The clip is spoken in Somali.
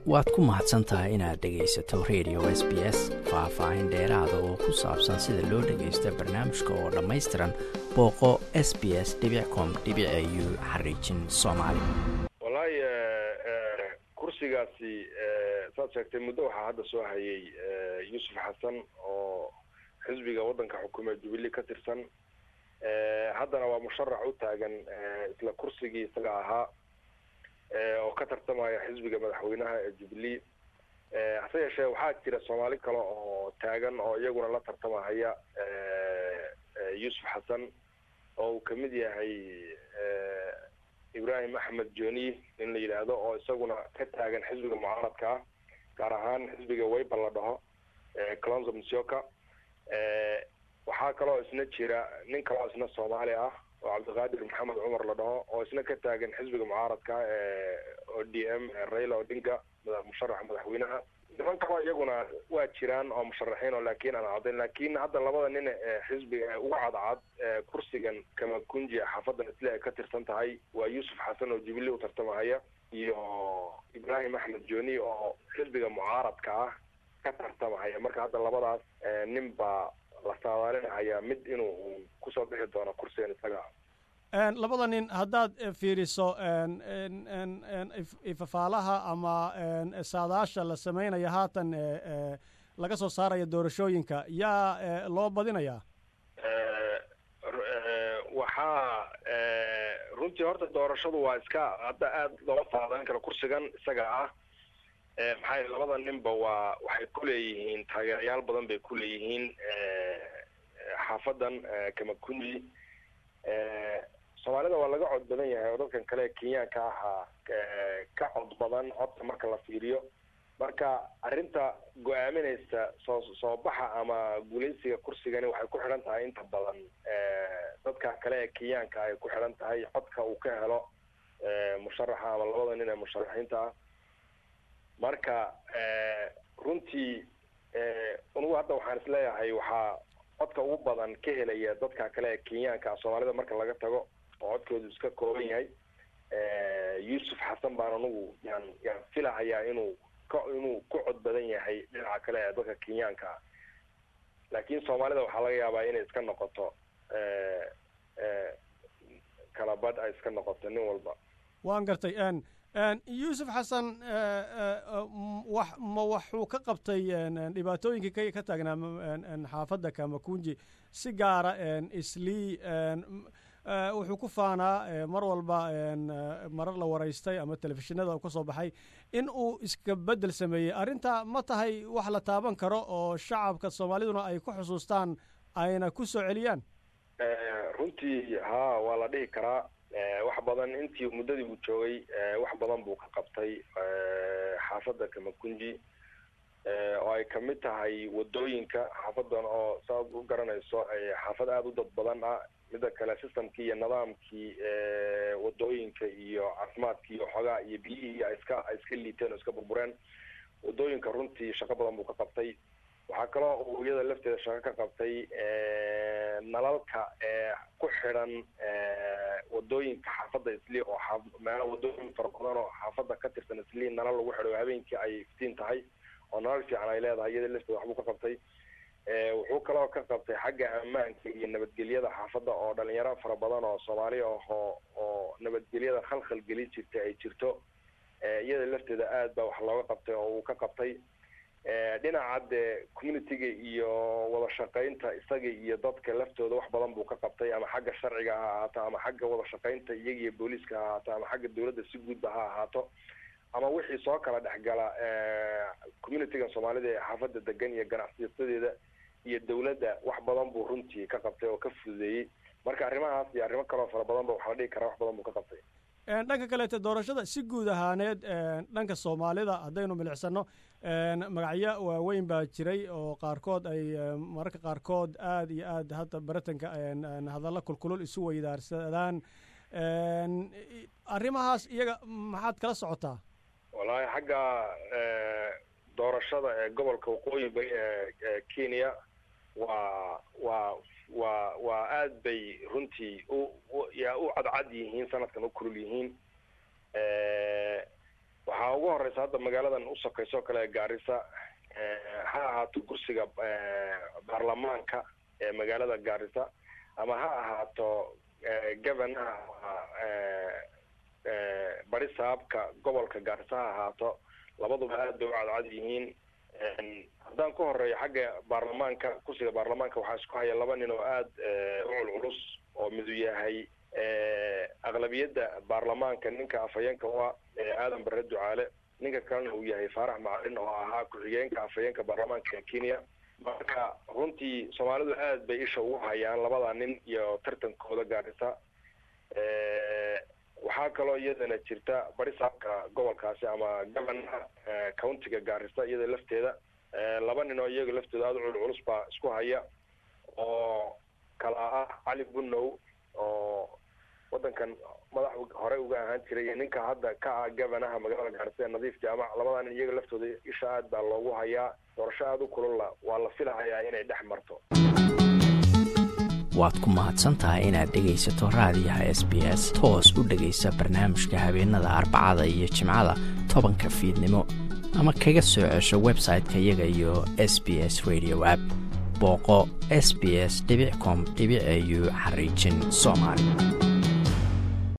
waad ku mahadsan tahay inaad dhegaysato radio s b s faah-faahin dheeraada oo ku saabsan sida loo dhagaysto barnaamijka oo dhammaystiran booqo s b s com u xariijin soomaali wallaahi kursigaasi saad sheegtay muddo waxaa hadda soo hayay yuusuf xasan oo xisbiga waddanka xukuume jubilee ka tirsan haddana waa musharax u taagan isla kursigii isaga ahaa oo ka tartamaya xisbiga madaxweynaha ee jubilee hase yeeshee waxaa jira soomaali kale oo taagan oo iyaguna la tartamahaya yuusuf xasan oo uu kamid yahay ibrahim axmed joni in la yidhaahdo oo isaguna ka taagan xisbiga mucaaradka ah gaar ahaan xisbiga wayba la dhaho clonzo msioka waxaa kaloo isna jira nin kaloo isna soomaali ah oo cabdiqaadir maxamed cumar la dhaho oo isna ka taagan xisbiga mucaaradka ee o d m raila odinga musharaxa madaxweynaha niman kaloo iyaguna waa jiraan oo musharaxiin oo laakiin aan cadayn laakiin hadda labada nin ee xisbiga uga cadcad kursigan kamakunji xaafadan isle ay ka tirsan tahay waa yuusuf xasan oo jubilee u tartamahaya iyo ibrahim axmed joni oo xisbiga mucaaradka ah ka tartamahaya marka hadda labadaas nin baa la saadaalinahaya mid inuu kusoo bixi doono kursigan isaga labada nin haddaad fiiriso ifafaalaha ama saadaasha la sameynaya haatan laga soo saaraya doorashooyinka yaa loo badinayaa waxaa runtii horta doorashadu waa iska hadda aada looga saadayn karo kursigan isaga ah maxaa yele labada ninba waa waxay kuleeyihiin taageerayaal badan bay kuleeyihiin xaafadan kamakunji soomaalida waa laga cod badan yahay oo dadkan kale kenyaanka ahaa ka cod badan codka marka la fiiriyo marka arrinta go-aaminaysa soo soo baxa ama guuleysiga kursigani waxay ku xidhan tahay inta badan dadka kale ee kenyaanka ay ku xidhan tahay codka uu ka helo musharaxa ama labada nin ee musharaxiinta ah marka runtii unugu hadda waxaan isleeyahay waxaa codka ugu badan ka helaya dadka kale ee kenyaanka soomaalida marka laga tago oo codkoodu iska kooban yahay yuusuf xasan baan anugu yaan yaan filahayaa inuu ka inuu ku cod badan yahay dhinaca kale ee dadka kenyaanka ah laakiin soomaalida waxaa laga yaabaa inay iska noqoto kala badh ay iska noqoto nin walba waan gartay yuusuf xasan wax ma waxuu ka qabtay dhibaatooyinkii ka ka taagnaa xaafadda kamakunji si gaara islii wuxuu ku faanaa mar walba marar la waraystay ama telefishinada u ka soo baxay in uu iska beddel sameeyey arrinta ma tahay wax la taaban karo oo shacabka soomaaliduna ay ku xusuustaan ayna ku soo celiyaan runtii haa waa la dhihi karaa wax badan intii muddadii uu joogay wax badan buu ka qabtay xaafadda kamakunji oo ay kamid tahay wadooyinka xaafadan oo saaad u garanayso xaafad aada u dad badan ah mida kale systemkii iyo nidaamkii wadooyinka iyo caafimaadkii iyo xoogaa iyo biyihii ay iska ay iska liiteen oo iska burbureen wadooyinka runtii shaqo badan buu ka qabtay waxaa kaloo uu iyada lafteeda shaqo ka qabtay nalalka ee ku xidhan wadooyinka xaafadda islii oo aa meelo wadooyin fara badan oo xaafadda ka tirsan islii nalal lagu xidho habeenkii ay iftiin tahay oo nalal fiican ay leedahay iyada lafteeda waxbuu ka qabtay wuxuu kaloo ka qabtay xagga ammaanka iyo nabadgelyada xaafadda oo dhalinyaro fara badan oo soomaali ahoo oo nabadgelyada khalkhal gelin jirta ay jirto iyada lafteeda aad baa wax looga qabtay oo uu ka qabtay dhinaca dee communitiga iyo wada shaqaynta isaga iyo dadka laftooda wax badan buu ka qabtay ama xagga sharciga ha ahaato ama xagga wada shaqaynta iyaga iyo booliiska ha ahaato ama xagga dawladda si guudba ha ahaato ama wixii soo kala dhexgala communitiga soomaalida ee xaafadda degan iyo ganacsiyatadeeda iyo dawladda wax badan buu runtii ka qabtay oo ka fududeeyey marka arrimahaas iyo arrimo kaloo fara badan ba waxaa la dhigi karaa wax badan buu ka qabtay dhanka kaleete doorashada si guud ahaaneed dhanka soomaalida haddaynu milicsano magacyo waaweyn baa jiray oo qaarkood ay mararka qaarkood aada iyo aad hadda baratanka hadallo kulkulul isu weydaarsadaan arrimahaas iyaga maxaad kala socotaa wallaahi xagga doorashada ee gobolka waqooyi bari ee kenya waa waa waa waa aad bay runtii u yaa u cadcad yihiin sanadkan u kulul yihiin waxaa ugu horeysa hadda magaaladan usokayso kale gaarisa ha ahaato kursiga baarlamaanka ee magaalada gaarisa ama ha ahaato governaha bari saabka gobolka gaarisa ha ahaato labaduba aad bay u cadcad yihiin haddaan ku horeeyo xagga baarlamaanka kursiga baarlamaanka waxaa isku haya laba nin oo aad u culculus oo midu yahay aqlabiyadda baarlamaanka ninka afhayeenka u ah aadan bare ducaale ninka kalena uu yahay faarax macalin oo ahaa ku-xigeenka afhayeenka baarlamaanka ee kenya marka runtii soomaalidu aad bay isha ugu hayaan labada nin iyo tartankooda gaarisa waxaa kaloo iyadana jirta barisaabka gobolkaasi ama governaha countiga gaarisa iyada lafteeda laba nin oo iyaga laftooda aada cul culus baa isku haya oo kala ah cali bunow oo wadankan madax hore uga ahaan jiray iyo ninka hadda ka ah governaha magaalada gaarisa ee nadiif jaamac labadaa nin iyaga laftooda isha aad baa loogu hayaa doorasho aada u kululla waa la filahayaa inay dhex marto waad ku mahadsantahay inaad dhegaysato raadiyaha s b s toos u dhegaysa barnaamijka habeenada arbacada iyo jimcada tobanka fiidnimo ama kaga soo cesho website-ka iyaga iyo s b s radio app booqo s b s com au xariijin soomaali